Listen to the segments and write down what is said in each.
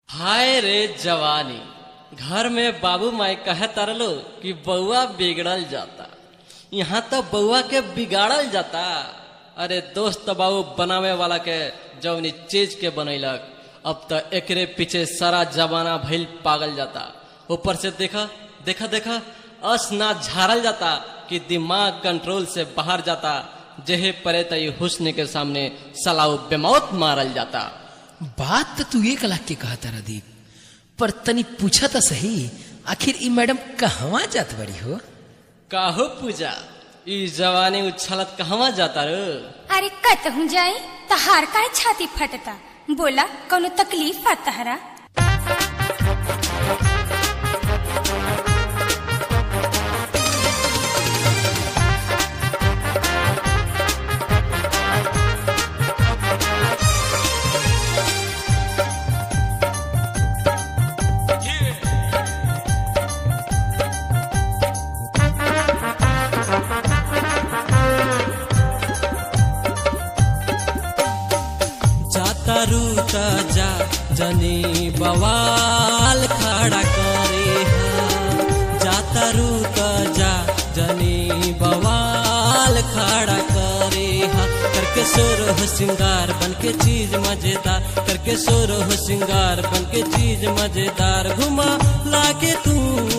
हाय रे जवानी घर में बाबू माई कहे तरलो कि बउआ बिगड़ल जाता यहाँ तो बउआ के बिगाड़ल जाता अरे दोस्त बाबू बनावे वाला के जौनी चीज के बनैलक अब तो एकरे पीछे सारा जमाना भइल पागल जाता ऊपर से देखा देखा देखा अस ना झारल जाता कि दिमाग कंट्रोल से बाहर जाता जेहे परे तई हुस्न के सामने सलाउ बेमौत मारल जाता बात तो तू एक लाख के कहता रदीप पर तनी पूछा तो सही आखिर ई मैडम कहवा जात बड़ी हो काहो पूजा ई जवानी उछलत कहवा जाता रे अरे कतहू जाई तहार काहे छाती फटता बोला कोनो तकलीफ बा तहरा जाता रूता जा जनी बवाल खड़ा करे हा जाता रूता जा जनी बवाल खड़ा करे हा करके सोर हो सिंगार बन के चीज मजेदार करके सोर हो सिंगार बन के चीज मजेदार घुमा लाके तू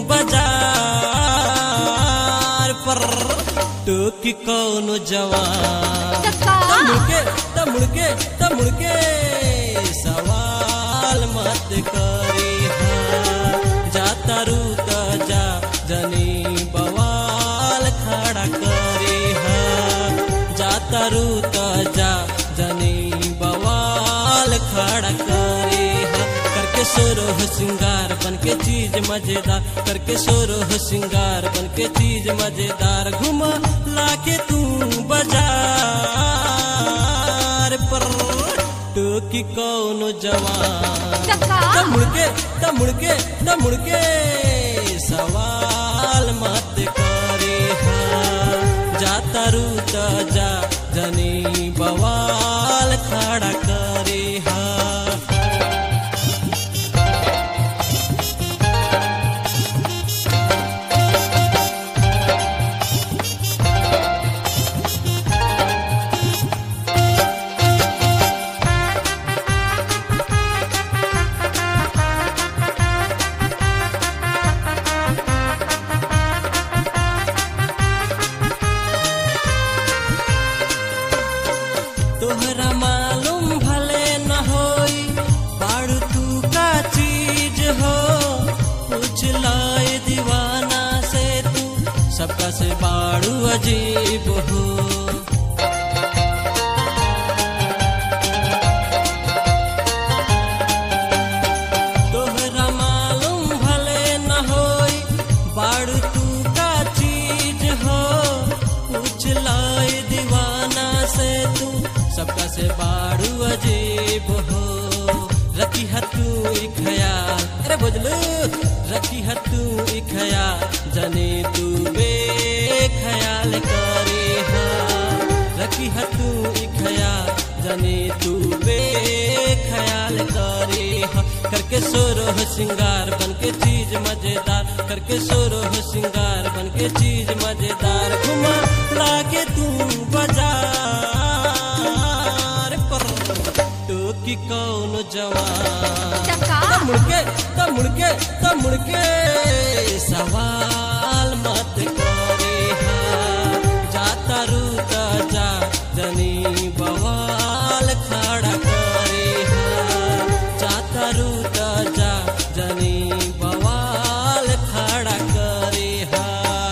बाजार पर टोकी कौन जवान तका मुड़के त मुड़के त मुड़के सवाल मत करी हाँ जाता रूता जा जनी बवाल खड़ा करे हाँ जाता रूता जा जनी बवाल खड़ा करे हाँ करके सोरो हो सिंगार बन के चीज मजेदार करके सोरो हो सिंगार बन के चीज मजेदार घुमा लाके तू बाजार पर टोकी कौन जवान तका त मुड़के त मुड़के त मुड़के सवाल मत करे हाँ जाता रूता जा जनी बवाल खड़ा करे हाँ तोहरा मालूम भले न होई बाड़ तू का चीज हो पूछ लाए दीवाना से तू सबका से बाड़ू अजीब हो तोहरा मालूम भले न होई बाड़ तू का चीज हो पूछ लाए दीवाना से तू सबका से बाड़ू अजीब हो रखी है तू एक ख्याल अरे बुझलू रखी है तू एक ख्याल जने तू बे ख्याल करे हाँ रखी है तू एक ख्याल जने तू बे ख्याल करे हाँ करके सोरो हो सिंगार बन के चीज मजेदार करके सोरो हो सिंगार बन के चीज मजेदार घुमा लाके तू बाजार पर टोकी कौन जवान तका त मुड़के त मुड़के त मुड़के सवाल मत करे हाँ जाता रूता जा जनी बवाल खड़ा करे हाँ जाता रूता जा जनी बवाल खड़ा करे हाँ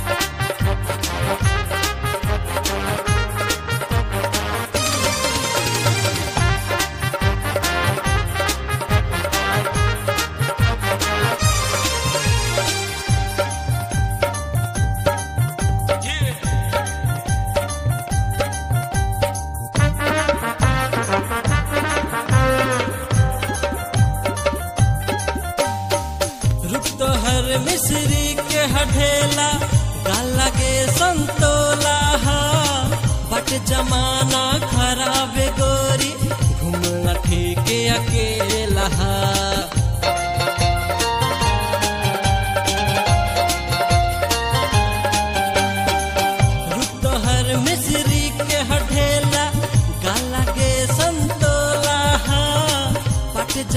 रुक तो हर मिश्री के हठेला गाला के संतोला हा बट जमाना खराब गोरी घूमना ठीक अकेला हा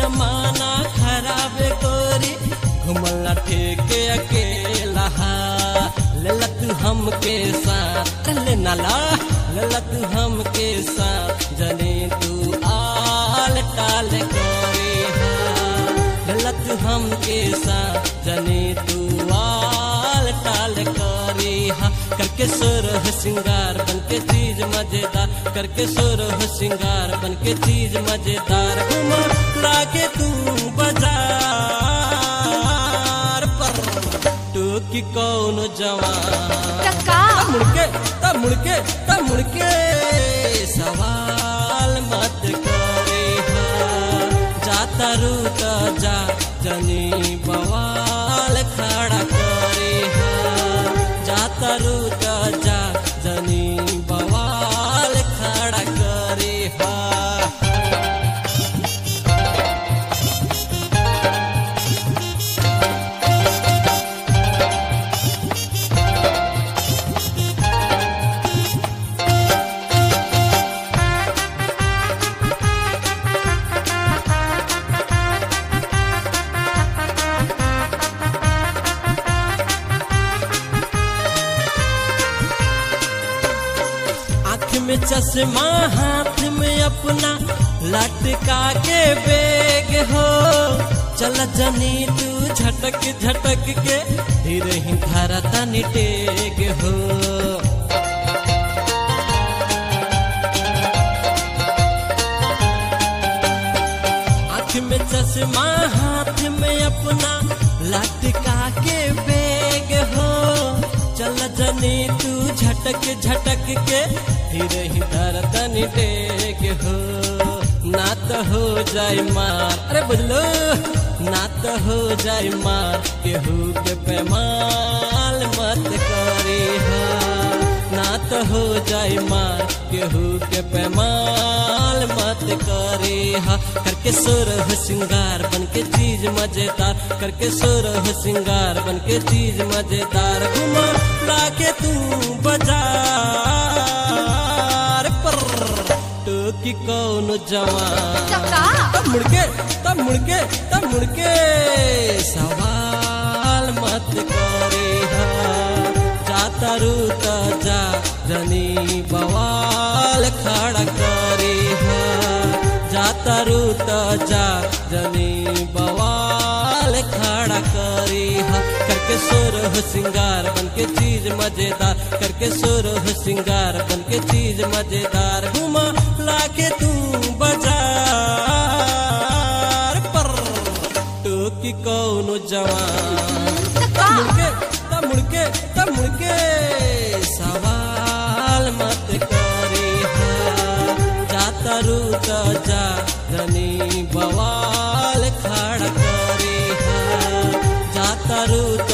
जमाना खराब गोरी घुमला ठेके अकेला लेला तू हमके साथ ले नाला लेला तू हमके साथ जने तू आल टाल गोरी लेला तू हमके साथ जने तू आल टाल करी हा करके सुरह सिंगार बन के चीज मजेदार करके सुरह सिंगार बन के चीज मजेदार घुमा लागे तू बाजार पर टोकी कौन जवान टका मुड़के तब मुड़के तब मुड़के सवाल मत करे हा जाता रूता जा जनी बवाल खड़ा करे हा जाता रूता जा जनी बवाल खड़ा करे हा आँख में चश्मा हाथ में अपना लटका के बेग हो चल जनी तू झटक झटक के धीरे ही धरता निटेग हो आँख में चश्मा हाथ में अपना लटका के बेग हो चल जनी तू झटक झटक के धीरे ही धरतन टेक हो ना तो हो जाए मार अरे बुझलो ना तो हो जाए मार केहू के पैमाल मत करी हो ना तो हो जाए मार केहू के पैमाल मत करे हा करके सुरह सिंगार बन के चीज मजेदार करके सुरह सिंगार बन के चीज मजेदार घुमा लाके तू बाजार पर टोकी कौन जवान टका तब मुड़के तब मुड़के तब मुड़के सवाल मत करे हा जाता रूता जा जनी बवाल खड़ा करे हा जाता रूता जा जनी बवाल खड़ा करे हा करके सुरह सिंगार बन के चीज मजेदार करके सुरह सिंगार बन के चीज मजेदार घुमा लाके तू बाजार पर टोकी कौन जवान टका मुड़के तब मुड़के तब मुड़के सवाल मत करे हा जाता रूता जा जनी बवाल खड़ा करे हा जाता रूता